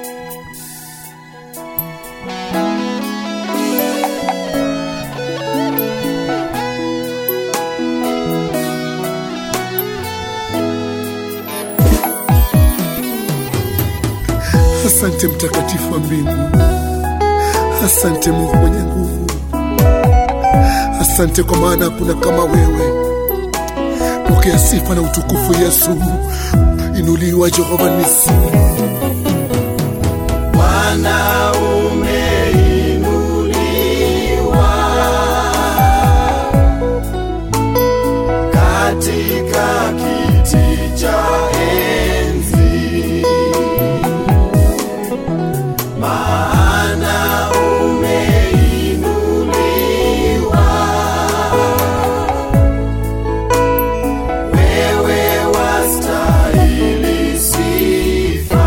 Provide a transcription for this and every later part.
Asante mtakatifu wa mbingu, asante Mungu mwenye nguvu, asante kwa maana hakuna kama wewe. Pokea sifa na utukufu Yesu, inuliwa Jehova Nisi. Bwana umeinuliwa katika kiti cha enzi, maana umeinuliwa, wewe wastahili sifa.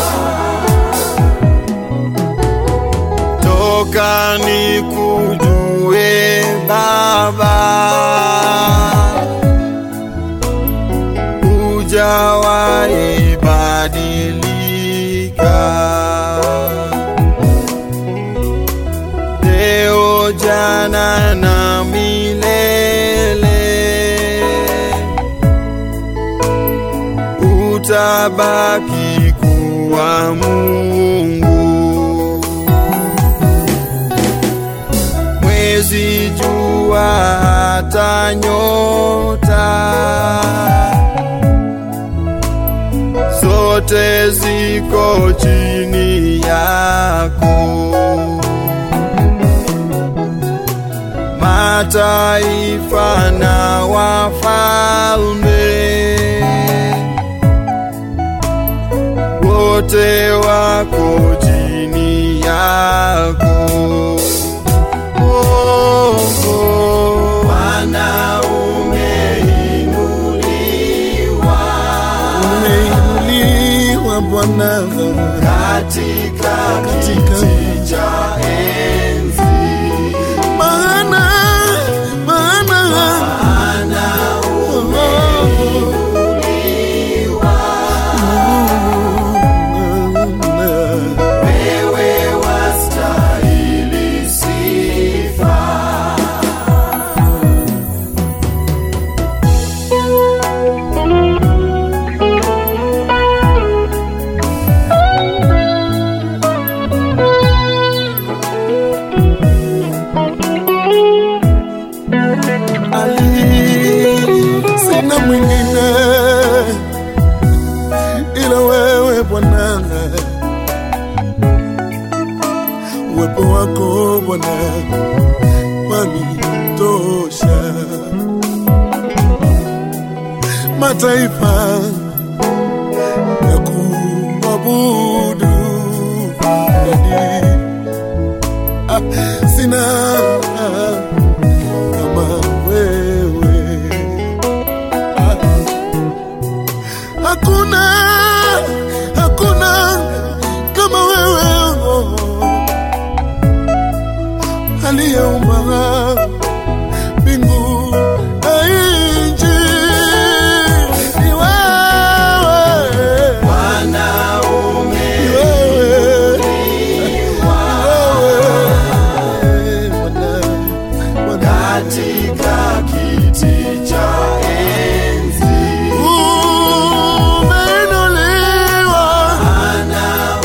toka nikujue Baba, hujawahi badilika. Leo, jana na milele, utabaki kuwa Mungu. mwezi, jua, hata nyota zote ziko chini yako. Mataifa na wafalme wote wako chini yako. Oh, oh. Bwana umeinuliwa Umeinuliwa Bwana katika Katika- kiti cha enzi, maana maana Bwana wewe wastahili sifa. Ali, sina mwingine ila wewe Bwana, uwepo wako Bwana wanitosha. Mataifa ya kuabudu Dadi, ah, sina kama wewe Ah. hakuna hakuna kama wewe oh. aliyeumba mbingu na nchi ni wewe Bwana ni wewe ni wewe Bwana Bwana katika kiti cha enzi, umeinuliwa Bwana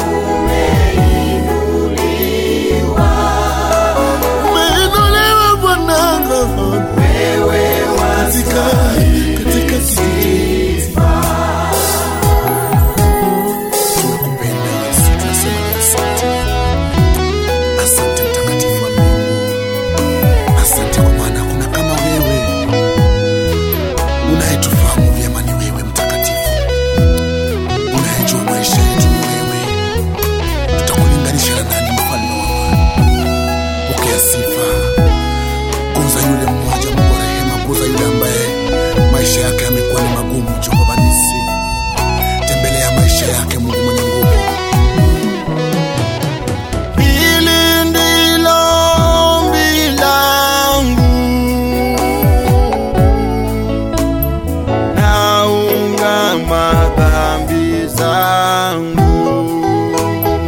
umeinuliwa, umeinuliwa Bwana wewe katika katika kiti tunakupenda Yesu, tunasema ni asante. Asante mtakatifu wa Mungu, asante kwa maana hakuna kama wewe. Unayetufahamu vyema ni wewe mtakatifu, unayejua maisha yetu ni wewe. Tutakulinganisha na nani, mfalme wa amani? Pokea sifa, kuza yule mmoja, Mungu wa rehema, kuza yule ambaye maisha yake yamekuwa ni magumu. Jehova Nisi, tembelea maisha yake, Mungu mwenye nguvu. Hili ndilo ombi langu, naungama dhambi zangu,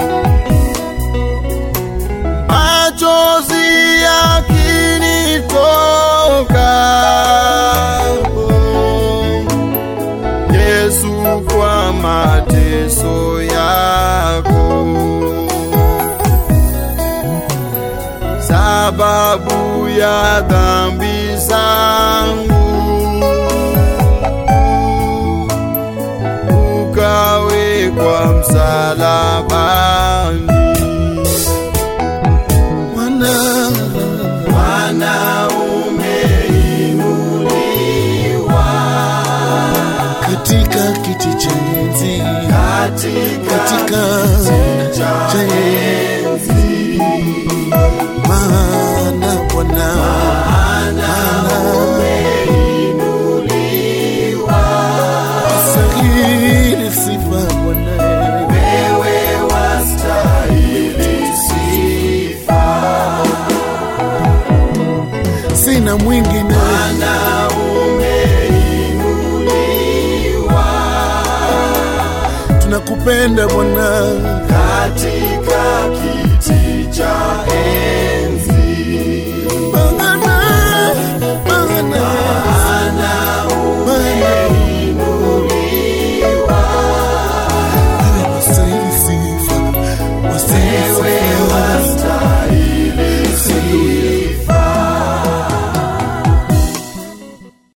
mateso yako, sababu ya dhambi zangu ukawekwa msalabani. Bwana, Bwana umeinuliwa katika kiti cha enzi, katika cha enzi, maana Bwana, maana umeinuliwa, stahili sifa Bwana, wewe wastahili sifa sina mwingine Bwana umeinuliwa, tunakupenda Bwana katika kiti cha